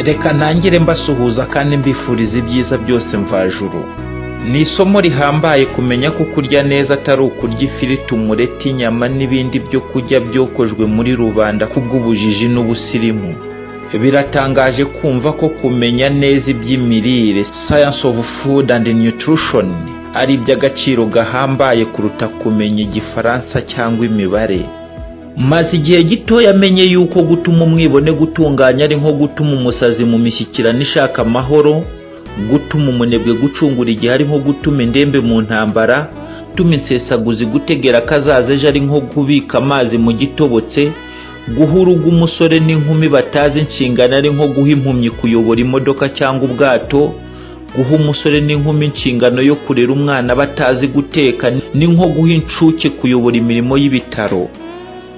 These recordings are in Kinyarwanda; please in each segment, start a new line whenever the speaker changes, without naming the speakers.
Reka ntangire mbasuhuza kandi mbifuriza ibyiza byose mvajuru. Ni isomo rihambaye kumenya ko kurya neza atari ukurya ifiriti, umureti, inyama n'ibindi byo kurya byokojwe muri rubanda kubw'ubujiji n'ubusirimu. Biratangaje kumva ko kumenya neza iby'imirire (science of food and nutrition) ari iby'agaciro gahambaye kuruta kumenya igifaransa cyangwa imibare. Maze igihe gitoya menye yuko gutuma umwibone gutunganya ari nko gutuma umusazi mu mishyikirano ishaka amahoro, gutuma umunebwe gucungura igihe ari nko gutuma indembe mu ntambara, gutuma insesaguzi gutegera akazaza ejo ari nko kubika amazi mu gitobotse, guha urugo umusore n'inkumi batazi inshingano ari nko guha impumyi kuyobora imodoka cyangwa ubwato, guha umusore n'inkumi inshingano yo kurera umwana batazi guteka ni nko guha inshuke kuyobora imirimo y'ibitaro.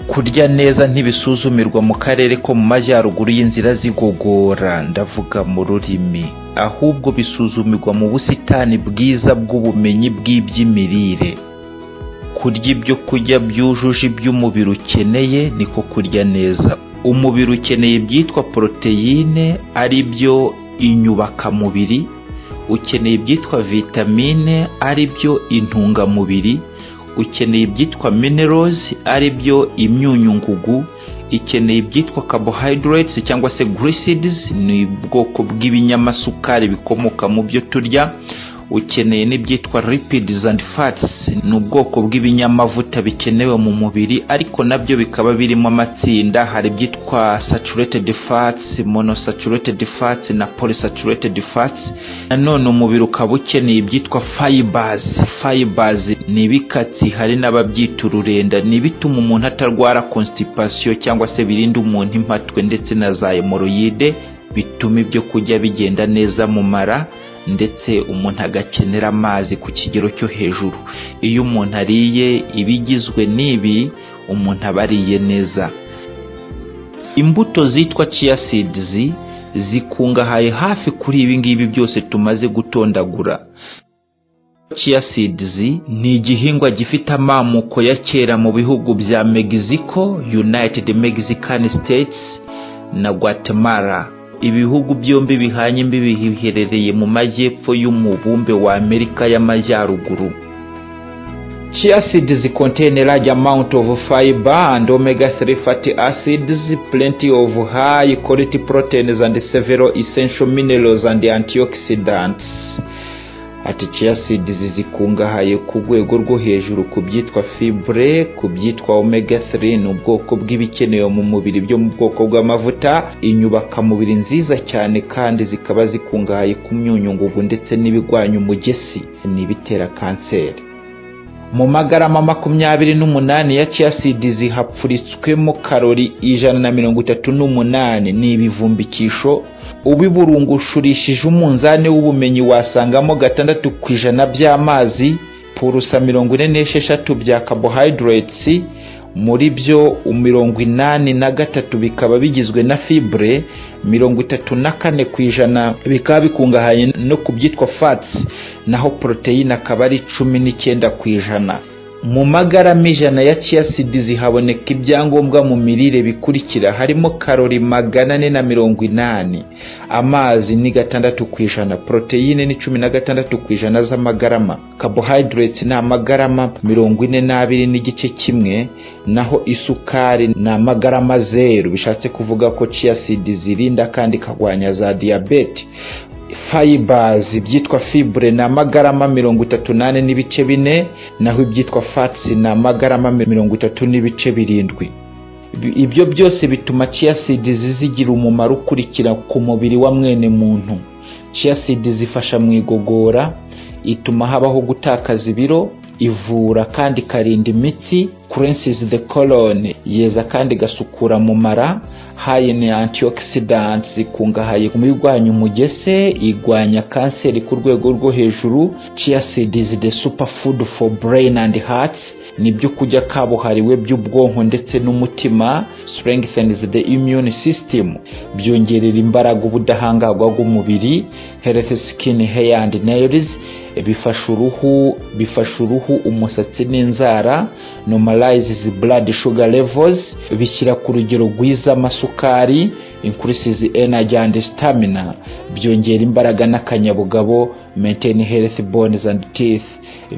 Kurya neza ntibisuzumirwa mu karere ko mu majyaruguru y'inzira z'igogora ndavuga mu rurimi, ahubwo bisuzumirwa mu busitani bwiza bw'ubumenyi bw'iby'imirire. Kurya ibyo kurya byujuje ibyo umubiri ukeneye niko kurya neza. Umubiri ukeneye ibyitwa poroteyine ari byo inyubakamubiri, ukeneye ibyitwa vitamine ari byo intungamubiri, ukeneye ibyitwa minerals ari byo imyunyungugu, ikeneye ibyitwa carbohydrates cyangwa se glucides ni ubwoko bw'ibinyamasukari bikomoka mu byo turya, ukeneye n'ibyitwa lipids and fats ni ubwoko bw'ibinyamavuta bikenewe mu mubiri ariko nabyo bikaba birimo amatsinda hari ibyitwa saturated fats, monosaturated fats na polysaturated fats nanone umubiri ukaba ukeneye ibyitwa fibers fibers ni ibikatsi hari n'ababyita ururenda ni ibituma umuntu atarwara constipation cyangwa se birinda umuntu impatwe ndetse na za hemoroyide bituma ibyo kurya bigenda neza mu mara ndetse umuntu agakenera amazi ku kigero cyo hejuru. Iyo umuntu ariye ibigizwe n'ibi umuntu aba ariye neza. Imbuto zitwa chia seeds zikungahaye hafi kuri ibi ngibi byose tumaze gutondagura. Chia seeds ni igihingwa gifite amamuko ya kera mu bihugu bya Mexico, United Mexican States na Guatemala. ibihugu byombi bihanye imbibi biherereye mu majyepfo y'umubumbe wa Amerika y'Amajyaruguru. Chia seeds contain a large amount of fiber and omega-3 fatty acids, plenty of high quality proteins and several essential minerals and antioxidants. Ati chia seeds zikungahaye ku rwego rwo hejuru ku byitwa fibre, ku byitwa omega 3 ni ubwoko bw'ibikenewe mu mubiri byo mu bwoko bw'amavuta, inyubakamubiri nziza cyane kandi zikaba zikungahaye ku myunyungugu ndetse n'ibigwanya umugesi, ni ibitera kanseri. Mu magarama makumyabiri n'umunani ya chia seeds hapfuritswemo karori ijana na mirongo itatu n'umunani ni ibivumbikisho ubiburungushurishije umunzani w'ubumenyi wasangamo gatandatu ku ijana by'amazi purusa mirongo ine n'esheshatu bya carbohydrates muri byo mirongo inani na gatatu bikaba bigizwe na fibre mirongo itatu na kane ku ijana bikaba bikungahaye no ku byitwa fats naho poroteyine akaba ari cumi n'icyenda ku ijana mu magarama ijana ya chia seeds haboneka ibyangombwa mu mirire bikurikira harimo karori magana ane na mirongo inani amazi ni gatandatu ku ijana poroteyine ni cumi na gatandatu ku ijana z'amagarama carbohydrates ni amagarama mirongo ine n'abiri n'igice kimwe naho isukari ni amagarama zeru bishatse kuvuga ko chia seeds irinda kandi ikagwanya za diyabete fibers ibyitwa fibre ni amagarama mirongo itatu n'ane n'ibice bine naho ibyitwa fats ni amagarama mirongo itatu n'ibice birindwi ibyo byose bituma chia seeds zigira umumaro ukurikira ku mubiri wa mwene muntu chia seeds zifasha mu igogora ituma habaho gutakaza ibiro ivura kandi ikarinda imitsi cleanses the colon yeza kandi igasukura mu mara high ni antioxidants ikungahaye mu birwanya umugese igwanya kanseri ku rwego rwo hejuru chia seeds the superfood for brain and heart ni ibyo kurya kabuhariwe by'ubwonko ndetse n'umutima strengthens the immune system byongerera imbaraga ubudahangarwa bw'umubiri health skin hair and nails bifasha uruhu bifasha uruhu umusatsi n'inzara normalizes blood sugar levels bishyira ku rugero rwiza amasukari increases energy and stamina byongera imbaraga n'akanyabugabo maintain healthy bones and teeth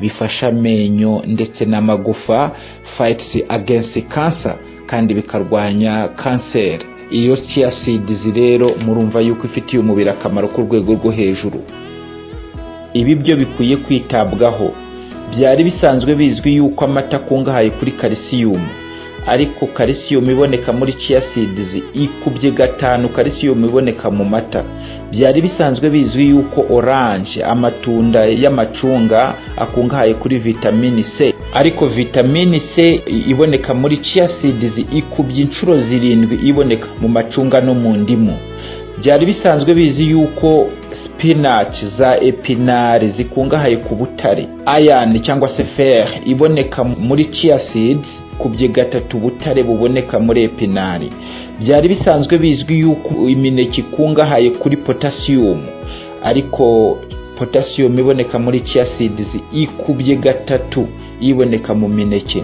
bifasha amenyo ndetse n'amagufa fights against cancer kandi bikarwanya kanseri iyo chia seeds rero murumva yuko ifitiye umubiri akamaro ku rwego rwo hejuru ibi byo bikwiye kwitabwaho byari bisanzwe bizwi yuko amata akungahaye kuri kalisiyumu ariko kalisiyumu iboneka muri chia seeds ikubye gatanu kalisiyumu iboneka mu mata byari bisanzwe bizwi yuko oranje amatunda y'amacunga akungahaye kuri vitamini c ariko vitamini c iboneka muri chia seeds ikubye inshuro zirindwi iboneka mu macunga no mu ndimu byari bisanzwe bizi yuko spinach za epinari zikungahaye ku butare iron cyangwa se fer iboneka muri chia seeds kubye gatatu butare buboneka muri epinari byari bisanzwe bizwi yuko imineke ikungahaye kuri potassium ariko potassium iboneka muri chia seeds ikubye gatatu iboneka mu mineke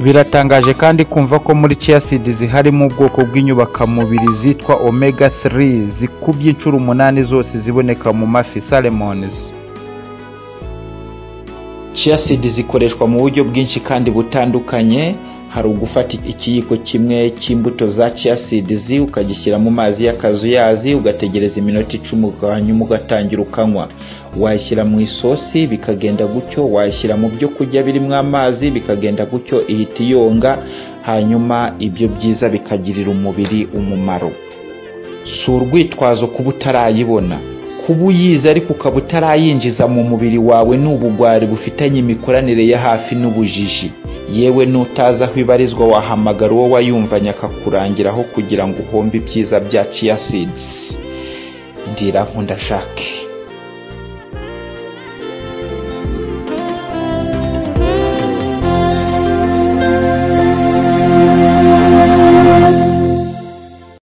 biratangaje kandi kumva ko muri chia seeds harimo ubwoko bw'inyubakamubiri zitwa omega 3 zikubye inshuro umunani zose ziboneka mu mafi salmons
chia seeds zikoreshwa mu buryo bwinshi kandi butandukanye hari ugufata ikiyiko kimwe cy'imbuto za chia seeds ukagishyira mu mazi y'akazuyazi ugategereza iminota icumi hanyuma ugatangira ukanywa wayishyira mu isosi bikagenda gutyo wayishyira mu byo kurya birimo amazi bikagenda gutyo ihita iyonga hanyuma ibyo byiza bikagirira umubiri umumaro si urwitwazo kuba utarayibona kuba uyizi ariko ukaba utarayinjiza mu mubiri wawe ni ubugwari bufitanye imikoranire ya hafi n'ubujiji yewe n'utazi aho ibarizwa wahamagara uwo wayumvanye akakurangiraho kugira ngo uhombe ibyiza bya chia seeds ndira nkunda shake